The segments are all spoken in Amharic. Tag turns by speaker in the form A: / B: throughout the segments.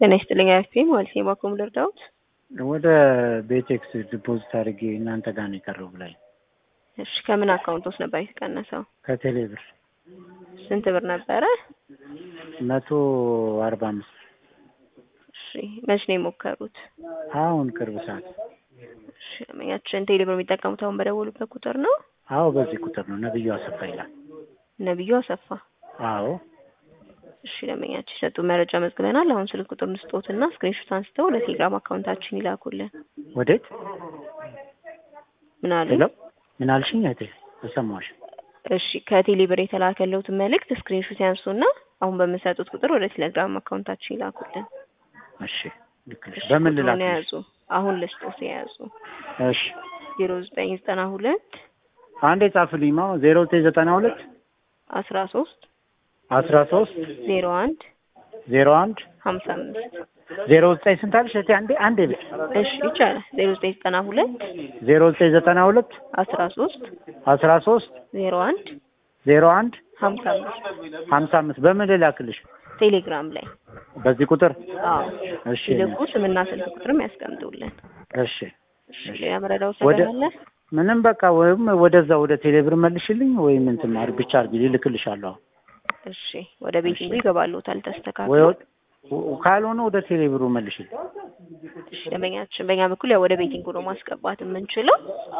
A: ጤና ይስጥልኝ አያፌ ማለት ነው። ባኮም ልርዳውት
B: ወደ ቤቴክስ ዲፖዚት አድርጌ እናንተ ጋር ነው የቀረው ብላኝ።
A: እሺ ከምን አካውንት ውስጥ ነበር የተቀነሰው?
B: ከቴሌ ብር
A: ስንት ብር ነበረ?
B: መቶ አርባ አምስት
A: እሺ መች ነው የሞከሩት?
B: አሁን ቅርብ ሰዓት።
A: እሺ ያችን ቴሌ ብር የሚጠቀሙት አሁን በደወሉበት ቁጥር ነው?
B: አዎ በዚህ ቁጥር ነው። ነብዩ አሰፋ ይላል።
A: ነብዩ አሰፋ።
B: አዎ
A: እሺ ለመኛችን የሰጡ መረጃ መዝግበናል። አሁን ስልክ ቁጥር እንስጦትና ስክሪንሾት አንስተው ለቴሌግራም አካውንታችን ይላኩልን።
B: ወዴት?
A: ምን አሉ?
B: ሄሎ ምን አልሽኝ? እህቴ አልሰማሁሽም።
A: እሺ ከቴሌ ብር የተላከለውትን መልእክት ስክሪንሾት ያንሱና አሁን በምሰጡት ቁጥር ወደ ቴሌግራም አካውንታችን ይላኩልን።
B: እሺ ልክ ነሽ። በምን
A: ቁጥሩን
B: ልላክልሽ?
A: የያዙ አሁን ልስጦት የያዙ
B: እሺ
A: ዜሮ ዘጠኝ ዘጠና ሁለት
B: አንዴ ጻፍልኝ። ማ ዜሮ ዘጠኝ ዘጠና ሁለት
A: አስራ ሶስት
B: አስራ ሶስት
A: ዜሮ አንድ
B: ዜሮ አንድ
A: ሀምሳ አምስት
B: ዜሮ ዘጠኝ ስንት አልሽ? እህቴ አንዴ አንዴ ብቻ
A: እሺ ይቻላል። ዜሮ ዘጠኝ ዘጠና ሁለት
B: ዜሮ ዘጠኝ ዘጠና ሁለት
A: አስራ ሶስት
B: አስራ ሶስት
A: ዜሮ አንድ
B: ዜሮ አንድ
A: ሀምሳ አምስት
B: ሀምሳ አምስት በምን ልላክልሽ?
A: ቴሌግራም ላይ
B: በዚህ ቁጥር
A: አዎ
B: እሺ
A: ሲልኩ ስምና ስልክ ቁጥርም ያስቀምጡልን።
B: እሺ
A: እሺ ሌላ መረዳው
B: ወደ-
A: ስለሌለ
B: ምንም በቃ ወይም ወደዛ ወደ ቴሌብር መልሽልኝ ወይም እንትን አድርግ ብቻ አድርጊ ልልክልሻለሁ።
A: እሺ ወደ ቤቲንጉ ይገባሉታል
B: ወይ
A: ተስተካክሎ።
B: ወ- ካልሆነ ወደ ቴሌብሩ መልሽልኝ።
A: እሺ ደንበኛችን በእኛ በኩል ያው ወደ ቤቲንጉ ነው ማስገባት የምንችለው።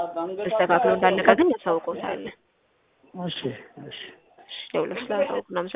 A: ተስተካክሎ እንዳለቀ ግን ያሳውቀውታለን።
B: እሺ እሺ
A: እሺ ደውለው ስላሳውቁ